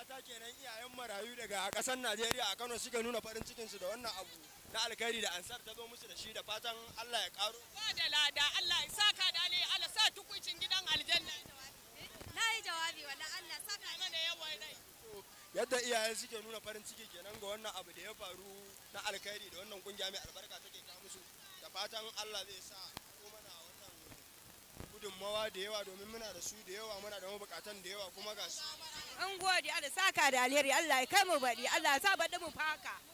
mata kenan iyayen marayu daga ƙasar Najeriya a Kano suka nuna farin cikinsu da wannan abu na alkhairi da ansar ta zo musu da shi da fatan Allah ya ƙaro. Ba da lada Allah ya saka da alheri Allah sa tukuncin gidan aljanna. Na yi jawabi wala Allah saka Mana yawan rai. Yadda iyaye suke nuna farin ciki kenan ga wannan abu da ya faru na alkhairi da wannan kungiya mai albarka take kawo musu da fatan Allah zai sa ko mana wannan gudunmawa da yawa domin muna da su da yawa muna da mabukatan da yawa kuma ga su An gode Allah saka da alheri Allah ya kai mu baɗi Allah ya sa baɗi mu faka.